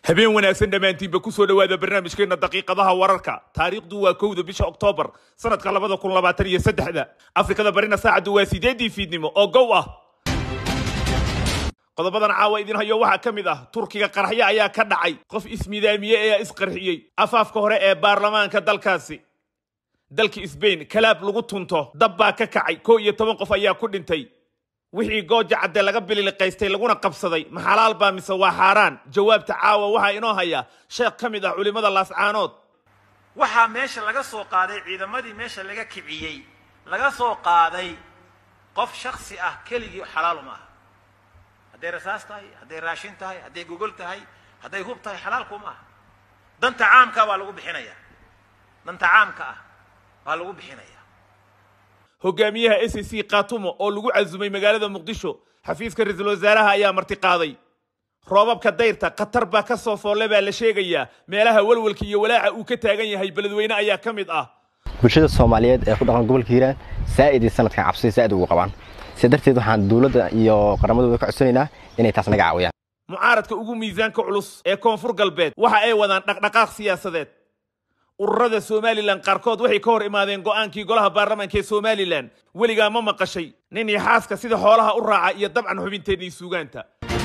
habeen wanaagsan dhammaantiinba ku soo dhowaada barnaamijkeenna daqiiqadaha wararka taariikhdu waa kowda bisha oktoobar sanadka labada kun labaatan iyo saddexda afrikada barina saacaddu waa sideeddii fiidnimo oo gow ah qodobadan caawa idin hayo waxaa ka mid ah turkiga qaraxyo ayaa ka dhacay qof ismidaamiye ayaa isqarxiyey afaafka hore ee baarlamaanka dalkaasi dalka sbain kalaab lagu tunto dab baa ka kacay koo iyo toban qof ayaa ku dhintay wixii gooja cadde laga bililiqaystay laguna qabsaday ma xalaal baa mise waa xaaraan jawaabta caawa waxaa inoo haya sheekh ka mid ah culimmada laascaanood waxaa meesha laga soo qaaday ciidamadii meesha laga kiciyey laga soo qaaday qof shaksi ah keligii xalaalu ma aha hadday rasaas tahay hadday raashin tahay hadday gogol tahay hadday hub tahay xalaalku ma aha danta caamka waa lagu bixinaya danta caamka ah waa lagu bixinaya hogaamiyaha s c katumo oo lagu casumay magaalada muqdisho xafiiska ra-iisul wasaaraha ayaa martiqaaday roobabka dayrta khatar baa ka soo foolle baa la sheegayaa meelaha walwalka iyo walaaca uu ka taagan yahay beledweyne ayaa ka mid ah bulshada soomaaliyeed ee ku dhaqan gobolka hiiraan saa'idii sanadkan cabsida saa'id ugu qabaan sida darteed waxaan dowladda iyo qaramadooda ka codsanaynaa inay taas naga caawiyaan mucaaradka ugu miisaanka culus ee koonfur galbeed waxa ay wadaan dhaqdhaqaaq siyaasadeed ururada somalilan qaarkood waxay ka hor imaadeen go'aankii golaha baarlamaanka ee somalilan weligaa ma maqashay nin iyo xaaska sida xoolaha u raaca iyo dabcan xubinteedii suugaanta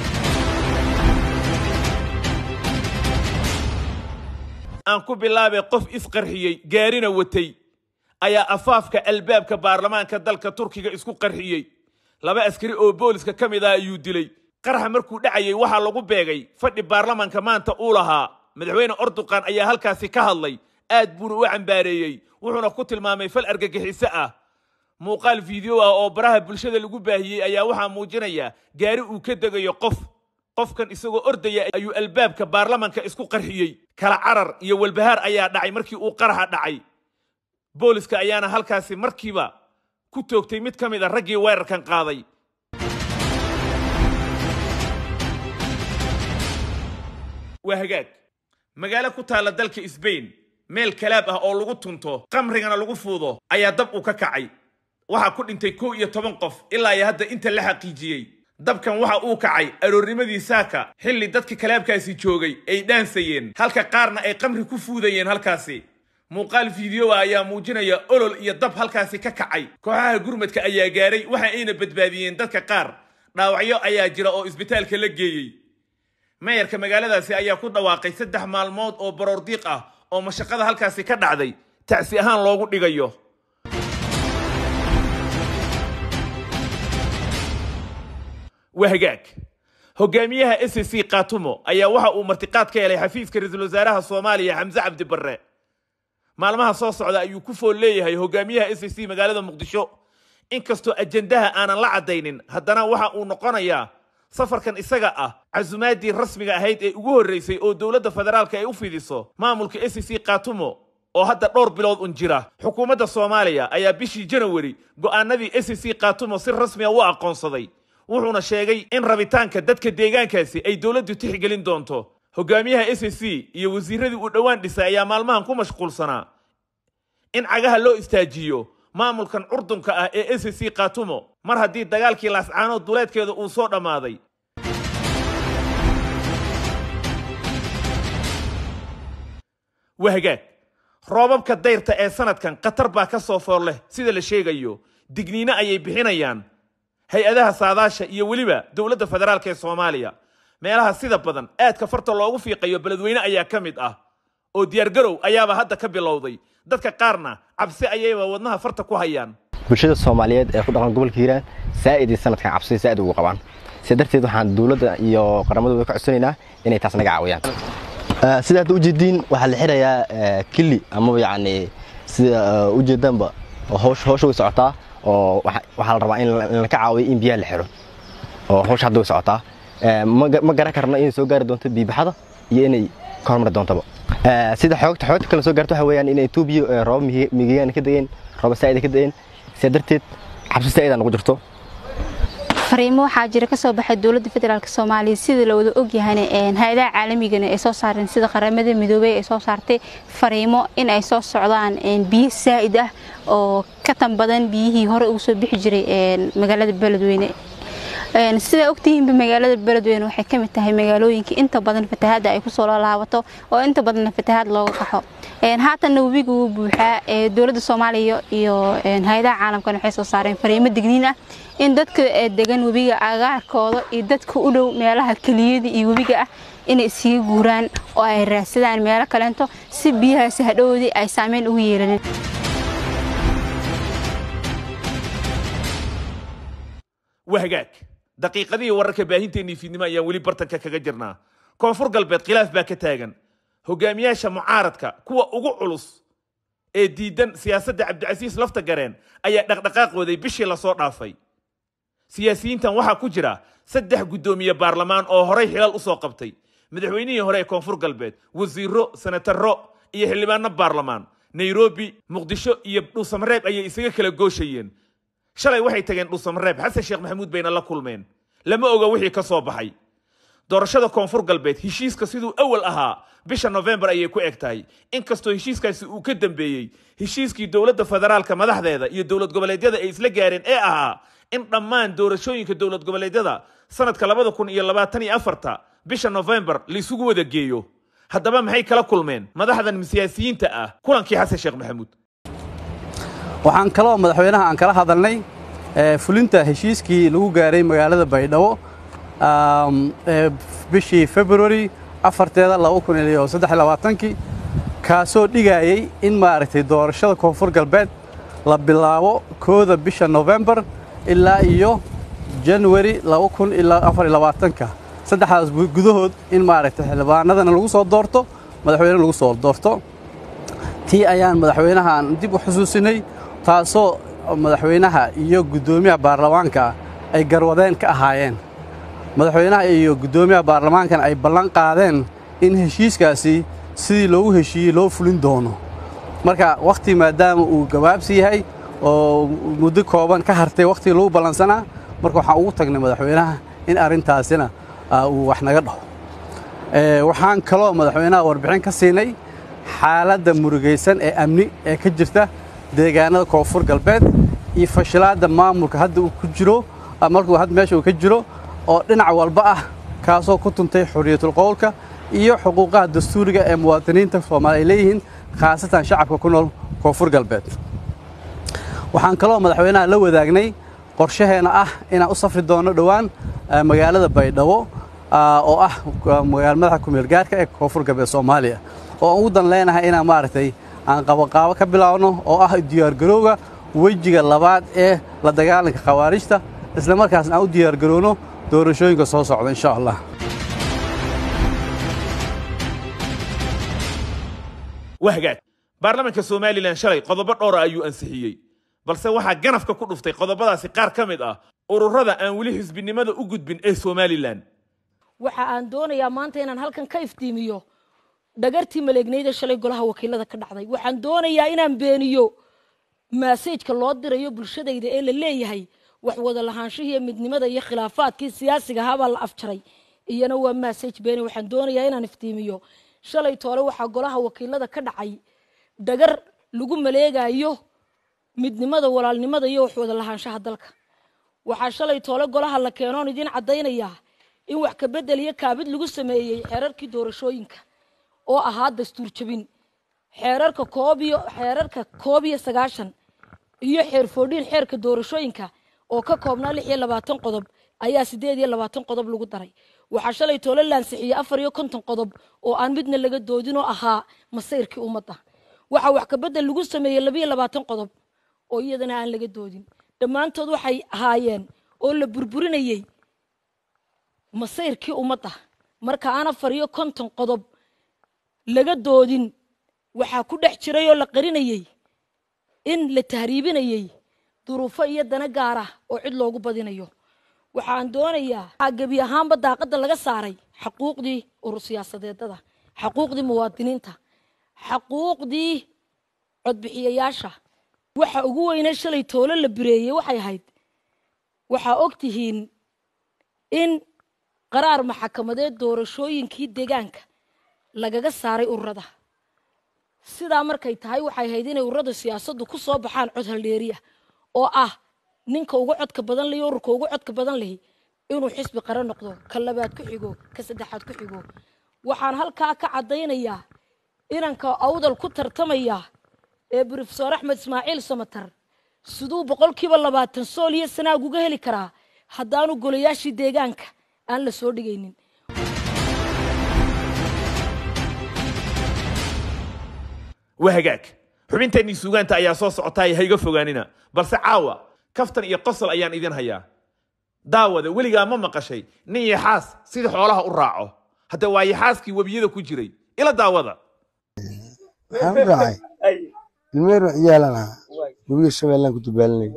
aan ku bilaabay qof isqarxiyey gaarina watay ayaa afaafka albaabka baarlamaanka dalka turkiga isku qarxiyey laba askari oo booliska ka mid ah ayuu dilay qaraxa markuu dhacayay waxaa lagu beegay fadhi baarlamaanka maanta uu lahaa madaxweyne orduqan ayaa halkaasi ka hadlay aad buuna u cambaareeyey wuxuuna ku tilmaamay fal argagixiso ah muuqaal fiideo ah oo baraha bulshada lagu baahiyey ayaa waxaa muujinaya gaari uu ka degayo qof qofkan isagoo ordaya ayuu albaabka baarlamanka isku qarxiyey kala carar iyo walbahaar ayaa dhacay markii uu qaraxa dhacay booliska ayaana halkaasi markiiba ku toogtay mid ka mid a raggii weerarkan qaaday waa hagaag magaalo ku taalla dalka sbain meel kalaab ah oo lagu tunto qamrigana lagu fuudo ayaa dab uu ka kacay waxaa ku dhintay kow iyo toban qof ilaa iyo hadda inta la xaqiijiyey dabkan waxa uu kacay aroornimadii saaka xilli dadka kalaabkaasi joogay ay dhaansayeen halka qaarna ay qamri ku fuudayeen halkaasi muuqaal fiideoa ayaa muujinaya olol iyo dab halkaasi ka kacay kooxaha gurmadka ayaa gaaray waxa ayna badbaadiyeen dadka qaar dhaawacyo ayaa jira oo isbitaalka la geeyey meeyarka magaaladaasi ayaa ku dhawaaqay saddex maalmood oo baroordiiq ah oo mashaqada halkaasi ka dhacday tacsi ahaan loogu dhigayo waa hagaag hogaamiyaha s c katumo ayaa waxa uu martiqaad ka helay xafiiska ra-iisul wasaaraha soomaaliya xamse cabdi barre maalmaha soo socda ayuu ku fool leeyahay hogaamiyaha s c magaalada muqdisho inkastoo ajendaha aanan la caddaynin haddana waxa uu noqonayaa safarkan isaga ah casumaadii rasmiga ahayd ee ugu horreysay oo dowladda federaalka ay u fidiso maamulka s c katumo oo hadda dhowr bilood un jira xukuumadda soomaaliya ayaa bishii janawari go'aanadii s c katumo si rasmiga u aqoonsaday wuxuuna sheegay in rabitaanka dadka deegaankaasi ay dowladdu tixgelin doonto hogaamiyaha s c iyo wasiiradii uu dhowaan dhisay ayaa maalmahan ku mashquulsanaa in cagaha loo istaajiyo maamulkan curdunka ah ee s c katumo mar haddii dagaalkii laascaanood duleedkeeda uu soo dhammaaday waa hagaag roobabka dayrta ee sanadkan khatar baa ka soo foor leh sida la sheegayo digniino ayay bixinayaan hay-adaha saadaasha iyo weliba dowladda federaalk ee soomaaliya meelaha sida badan aadka farta loogu fiiqayo beledweyne ayaa ka mid ah oo diyaargarow ayaaba hadda ka bilowday dadka qaarna cabsi ayayba wadnaha farta ku hayaan bulshada soomaaliyeed ee ku dhaqan gobolka hiiraan saa'idii sanadkan cabsida saa'id ugu qabaan sida darteed waxaan dowladda iyo qaramadooda ka codsanaynaa inay taas naga caawiyaan sida hadda ujeediin waxaa la xirayaa kili amaba yacni sida ujeedaanba howsha way socotaa oo waxaa la rabaa in laka caawiyo in biyaha la xiro oo howsha hadda way socotaa ma garan karno inay soo gaari doonto biibaxada iyo inay ka hormari doontaba sida xoogta xoogta kale soo gaarto waxa weeyaan in etoobiya rooba migigaan ka degeen rooba saa'ida ka degeen sidaa darteed cabsi saa'ida nagu jirto fariimo waxaa jira kasoo baxay dowladda federaalk soomaaliya sida la wada ogyahayna hay-adaha caalamigana ay soo saareen sida qaramada midoobey ay soo saartay fariimo in ay soo socdaan biyo saa'id ah oo ka tan badan biyihii hore ugu soo bixi jiray magaalada beledweyne sidaa ogtihiinba magaalada beledweyne waxay ka mid tahay magaalooyinka inta badan fatahaadda ay kusoo laalaabato oo inta badanna fatahaad looga qaxo haatanna webiga wuu buuxaa dowladda soomaaliya iyo hay-adaha caalamkan waxay soo saareen fariimo digniin ah in dadka degan webiga agaarkooda iyo dadka u dhow meelaha keliyada iyo webiga ah inay iskaga guuraan oo ay raadsadaan meelo kaleento si biyahaasi hadhowoodii ay saameyn ugu yeelanin waa hagaag daqiiqadihii wararka baahinteennii fiidnimo ayaan weli bartanka kaga jirnaa koonfur galbeed khilaaf baa ka taagan hogaamiyaasha mucaaradka kuwa ugu culus ee diidan siyaasadda cabdicasiis lafta gareen ayaa dhaqdhaqaaqooday bishii lasoo dhaafay siyaasiyiintan waxaa ku jira saddex guddoomiye baarlamaan oo horay xilal u soo qabtay madaxweynihii hore ee koonfur galbeed wasiiro senataro iyo xildhibaano baarlamaan nairobi muqdisho iyo dhuusamareeb ayay isaga kala gooshayeen shalay waxay tageen dhuusamareeb xasan sheekh maxamuud bayna la kulmeen lama oga wixii ka soo baxay doorashada koonfur galbeed heshiiska siduu awal ahaa bisha nofembar ayay ku eg tahay inkastoo heshiiskaasi uu ka dambeeyey heshiiskii dowladda federaalka madaxdeeda iyo dowlad goboleedyada ay isla gaareen ee ahaa in dhammaan doorashooyinka dowlad goboleedyada sanadka labada kun iyo labaatan iyo afarta bisha nofembar laisugu wada geeyo haddaba maxay kala kulmeen madaxdan siyaasiyiinta ah kulankii xasan sheekh maxamuud waxaan kaloo madaxweynaha aan kala hadalnay fulinta heshiiskii lagu gaaray magaalada baydhabo bishii february afarteeda kii kaasoo dhigayey in maaragtay doorashada koonfur galbeed la bilaabo kooda bisha nofembar ilaa iyo january ka saddexdaas gudahood in maaragtay xildhibaanadana lagu soo doorto madaxweyne lagu soo doorto tii ayaan madaxweynahaan dib u xusuusinay taasoo madaxweynaha iyo guddoomiyaha baarlamaanka ay garwadeen ka ahaayeen madaxweynaha iyo guddoomiyaha baarlamaankan ay ballan qaadeen in heshiiskaasi sidii loogu heshiiyey loo fulin doono marka wakhti maadaama uu gabaabsi yahay oo muddo kooban ka hartay wakhtigii lagu ballansanaa marka waxaan ugu tagnay madaxweynaha in arrintaasina uu wax naga dhaho waxaan kaloo madaxweynaha warbixin ka siinay xaaladda murugaysan ee amni ee ka jirta deegaanada koonfur galbeed iyo fashilaadda maamulka hadda uu ku jiro markuu hadda meesha uu ka jiro oo dhinac walba ah kaasoo ku tuntay xorriyatul qowlka iyo xuquuqaha dastuuriga ee muwaadiniinta soomaali ay leeyihiin khaasatan shacabka ku nool koonfur galbeed waxaan kaloo madaxweynaha la wadaagnay qorshaheenna ah inaan u safri doonno dhowaan magaalada baydhabo oo ah magaala madaxa kumeelgaarka ee koonfur galbeed soomaaliya oo aan ugu dan leenahay inaan maaragtay aan qaboqaabo ka bilaabno oo ah diyaargarowga wejiga labaad ee la dagaalanka khawaarijta isla markaasna aan u diyaargarowno doorashooyinka soo socda insha allah wahagaag baarlamaanka somalilan shalay qodobo dhowra ayuu ansixiyey balse waxaa ganafka ku dhuftay qodobadaasi qaar ka mid ah ururada aan weli xisbinimada u gudbin ee somalilan waxa aan doonayaa maanta inaan halkan ka iftiimiyo dhagartii maleegnayda shalay golaha wakiilada ka dhacday waxaan doonayaa inaan beeniyo maasajka loo dirayo bulshadayda ee la leeyahay wax wada lahaanshihiiyo midnimada iyo khilaafaadkii siyaasiga ahaabaa la afjaray iyana waa maasaj beeni waxaan doonayaa inaan iftiimiyo shalay toole waxaa golaha wakiilada ka dhacay dhagar lagu maleegayo midnimada walaalnimada iyo wax wada lahaanshaha dalka waxaa shalay toole golaha la keenoon idiin caddaynayaa in wax ka bedel iyo kaabid lagu sameeyey xeerarkii doorashooyinka oo ahaa dastuur jabin xeerarka koob iyo xeerarka koob iyo sagaashan iyo xeer foodhiin xeerka doorashooyinka oo ka koobnaa lix iyo labaatan qodob ayaa sideed iyo labaatan qodob lagu daray waxaa shalay toole laansixiyey afar iyo konton qodob oo aan midna laga doodin oo ahaa masayrkii ummadda waxaa wax ka bedel lagu sameeyey labiyo labaatan qodob oo iyadana aan laga doodin dhammaantood waxay ahaayeen oo la burburinayey masayrkii ummadda marka aan afar iyo konton qodob laga doodin waxaa ku dhex jiray oo la qarinayey in la tahriibinayey duruufo iyo dana gaar ah oo cid loogu badinayo waxaan doonayaa waxaa gebi ahaanba daaqadda laga saaray xaquuqdii urur siyaasadeedada xaquuqdii muwaadiniinta xaquuqdii codbixiyayaasha waxa ugu weyne shalay toolo la bireeyey waxay ahayd waxaa og tihiin in qaraar maxakamadeed doorashooyinkii deegaanka lagaga saaray ururada sidaa markay tahay waxay ahayd inay ururada siyaasaddu ku soo baxaan cod haldheeriya oo ah ninka ugu codka badan lihi ururka ugu codka badan lihi inuu xisbi qaran noqdo ka labaad ku xigo ka saddexaad ku xigo waxaan halkaa ka caddaynayaa inanka awdal ku tartamaya ee brofesor axmed ismaaciil samatar siduu boqolkiiba labaatan sool iyo sanaag uga heli karaa haddaanu golayaashii deegaanka aan la soo dhigaynin waa hagaag xubinteennii suugaanta ayaa soo socotaay hayga fogaanina balse caawa kaftan iyo qosol ayaan idin hayaa daawada weligaa ma maqashay nin yaxaas sidii xoolaha u raaco hadda waa yaxaaskii webiyada ku jiray ila daawada waxaan u raacay ilmeero ciyaalan ahaa webiga shabeellaan ku dubaalinay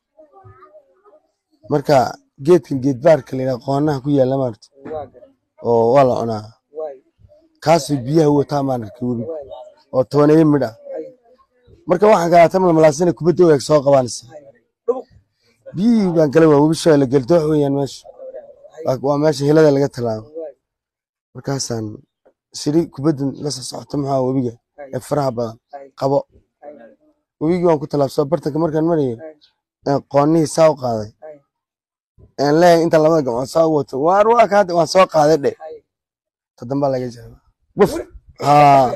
marka geedkan geedbaarka layidhaha qoonaha ku yaalla maarta oo waa la cunaa kaasay biyaha wataa maan arkay webiga oo tobaneeyo midh ah marka waxaan kalaata malmalaasina kubadda eeg soo qabaanaysa biyihii baan kala waa webi shabeelle geldoox weeyaan meesha Waa- waa meesha hilada laga tallaabo markaasaan siri kubaddan la soo socota maxaa webiga ee faraha badan qabo webigii waan ku tallaabsoo bartanka markaan marayo een qoonnihii saa u qaaday een leeyahay inta labada gacmood saa u wato waar waa ka hadda waan soo qaaday dhe toddoba laga jaaba wuf haa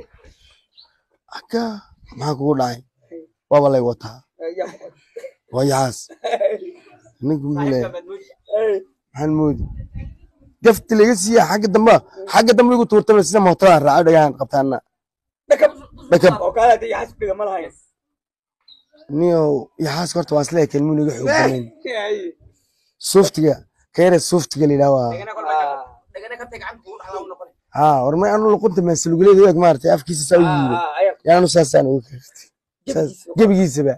aka maxaa kugu dhacay waaba lay wataa waa yaxaas ninku muxuu leeyahay maxaan moodi gafti laga siiya xagga damba xagga dambe igu tuurtaba sida mootada raaco dhagahan qabtaana dhakab niyow yaxaaska horta waan isleeyahay kelmuun iga xoog banayn suuftiga kayre suuftiga la yidhaha waa haa war may anu luqunta maasaluguleeda u eg maaragtay afkiisa saa u yiido yaanu saasaan uga kartay saas gebigiisaba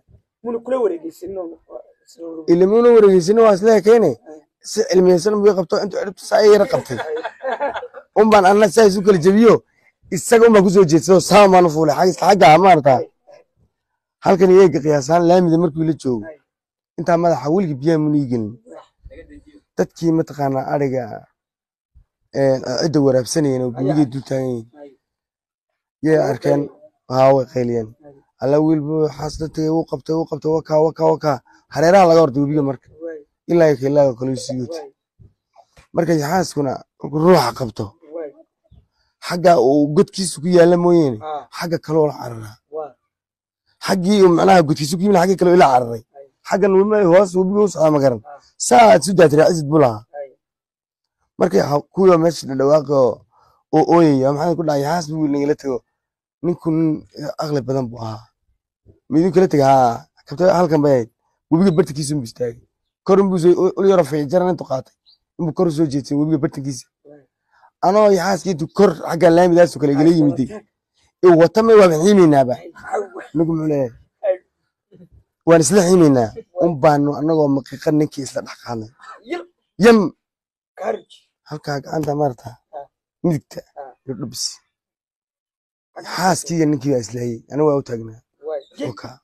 ilimuna wareegeysina waa isleeyahay kayne si cilmiyeysan buu ii qabto intuu ciribta saa yara qabtay un baan anna saa isu kala jebiyo isaga un baan kusoo jeedsado saa baan u fuulay xag- xagga maarata halkan iyaga qiyaasaan laamida markuu la joogo intaa madaxa weligii biyaha muna ii gelin dadkii mataqaanaa ariga een, cidda waraabsanayeen oo gubigay dul taagan yihiin yay arkeen haa way qayliyeen alla wiilbu xaasda tagay wuu qabtay wuu qabtay wakaa wakaa wakaa hareeraha laga hortay webiga marka ilaa iyo kilaaga kale u sii yoti marka yaxaaskuna markuu ruuxa qabto xagga uu godkiisu ku yaalla mooyeene xagga kaloo la cararaa xaggii uu macnaha godkiisu ku yimid xagga kaloo ila cararay xaggan wema hoos webiga u socdaa ma garan saa aad su daatiraacid buu lahaa markay ha- kuwa meesha dhadhawaaqi oo oo ooyaya maxaa ku dhacay yaxaas buu nagala tego ninku nin aqli badan buu ahaa miduu kala tega haa kabta halkan bay ahayd webiga bartankiisa unbu istaagay kor unbuu soo ul yaro fiic jaran intuu qaatay inbuu kor u soo jeedsan webiga bartankiisa anoo yaxaaskii intuu kor xagga laamidaasoo kale igala yimiday ee wata may waa xiimaynaaba ninku muxuu leeyahay waan isla xiimaynaa un baanu annagoo maqiiqa ninkii isla dhex qaadnay yam halkaa gacanta maarata midigta iyo dhubis xaaskii iyo ninkii baa islahayey aniga waa u taagnaa okaa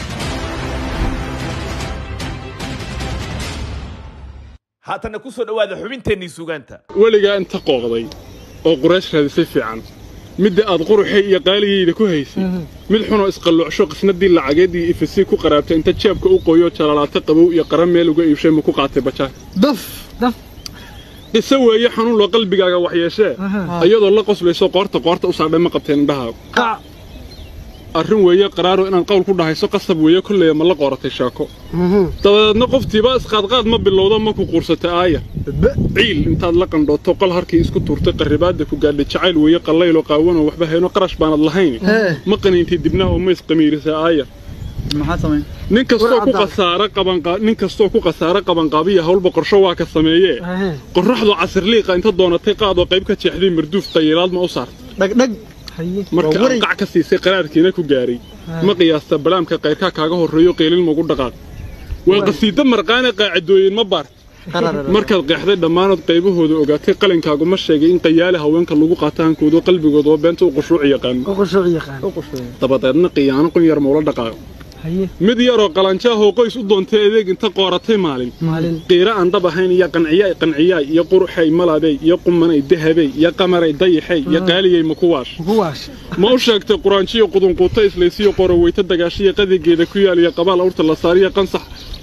haatanna ku soo dhowaada xubinteennii suugaanta weligaa inta qooqday oo quraash raadisay fiican midda aad quruxay iyo qaaligayda ku haysay mid xunoo isqalluucsho qisnadii lacageed iyo ifasii ku qaraabtay inta jeebka u qoyo jalalaata qabow iyo qara meel uga iibshay ma ku qaatay bajaar daf daf qiso weeye xanuun loo qalbigaaga waxyeeshee iyadoo la qoslayso qoorta qoorta u saadhay ma qabteen indhahaagu qac arrin weeye qaraaro inaad qowl ku dhahayso qasab weeye kolleya ma la qooratay sheeko dabadeedna qoftiiba isqaadqaad ma bilowdo ma ku quursatay aaya ciil intaad la qandhooto qol harkii isku tuurtay qarribaadda ku gaadhay jacayl weeye qallayloo qaawanoo waxba hayno qarash baanad lahayn ee ma qaniintay dibnaha oo ma isqamiirisay aaya maxaa samayn nin kastoo ku War cadaan. khasaare qabanqa nin kastoo ku khasaare qabanqaabiya howlba qorsho waa ka sameeyee Ahee. qorraxdu casirliiqa inta doonatay qaadoo qayb ka jeexday marduuf qayilaad ma u saartay dhagdhag haye marka waa waray qac ka siisay qaraarkiina ku gaaray ma qiyaasta balaamka qayrkaa kaaga horreeyo qiilin magu dhaqaaq waa qasiido marqaane qaacidooyin ma baart qararara markaad qeexday dhammaanood qaybahooda ogaatay qalinkaagu ma sheegay in qayaale haweenka lagu qaato hankoodo qalbigooda oo beenta u qushuuci yaqaano u qushuuc yaqaan u qushuuc dabadeedna qiyaano qun yar maula dhaqaaqo haye mid yaroo qalanjaahoo qoys u doontay adeeg inta qooratay maalin maalin qiira aan dhab ahayn iyo qanciyaay qanciyaay iyo quruxay malaabey iyo qumanay dahabey iyo qamaray dayaxay iyo qaaliyey makuwaash kuwaas ma u sheegtay quraanjiyo qudunquuta islaysiyo qoroweyta dagaashiyo qadigeeda ku yaal iyo qabaal awrta la saariyo qansax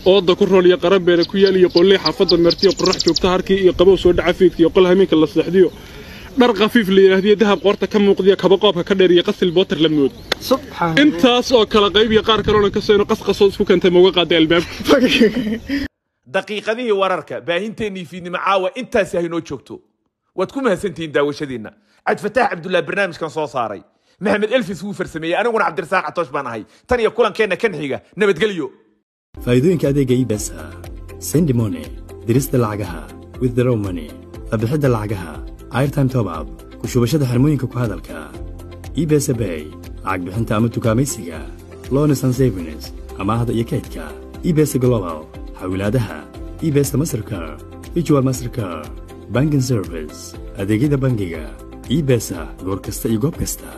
ooda ku rool iyo qarabeena ku yaal iyo qolley xaafadda meertiyo qorrax joogta harkii iyo qabow soo dhaca fiidka iyo qol hameenka la seexdiyo dhar khafiif la yidhaahdiyo dahab qoorta ka muuqdiyo kaba qoobka ka dheer iyo qasil bootar la mood subxaan intaas oo kala qayb iyo qaar kaloona ka seeno qasqasoo isku keentay mauga qaaday albaabka daqiiqadihii wararka baahinteennii fiidnimo caawa intaasi haynoo joogto waad ku mahadsantihiin daawashadiinna cabdifataax cabdullaah barnaamijkan soo saaray maxamed elfis wuu farsameeyey aniguna cabdirasaaq catoosh baan ahay tan iyo kulankeenna kan xiga nabadgelyo faa'iidooyinka adeega ibesa sendi money dirista lacagaha withdraw money qabixidda lacagaha airtime top up ku shubashada xirmooyinka ku hadalka ibesa bay lacag bixinta ama tukaamaysiga loans and savings amaahda iyo kaydka ibesa global xawilaadaha ibesa mastercar virtual mastercar banking service adeegyada bangiga ibesa goor kasta iyo goob kasta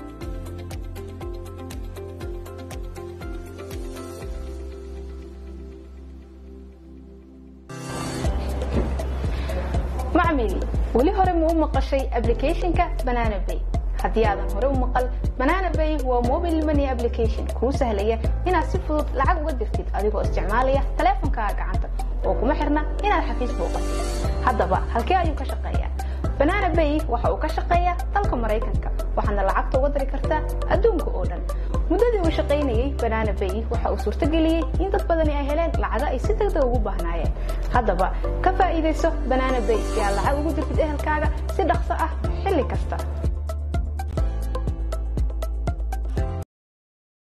macmil weli hore ma u maqashay applicationka banana bay haddii aadan hore u maqal banana bay waa mobile money application kuu sahlaya inaad si fudud lacag uga dirtid adigoo isticmaalaya taleefonkaaga gacanta oo kuma xirna inaad xafiis booqatid haddaba halkee ayuu ka shaqeeyaa banana bay waxa uu ka shaqeeyaa dalka maraykanka waxaadna lacagta uga diri kartaa adduunka oo dhan muddadii uu shaqaynayey banana bay waxa uu suurtageliyey in dad badani ay heleen lacago ay si degdeg ugu baahnaayeen haddaba ka faa'iidayso banana bay si aad lacag ugu dirtid ehelkaaga si dhaqso ah xilli kasta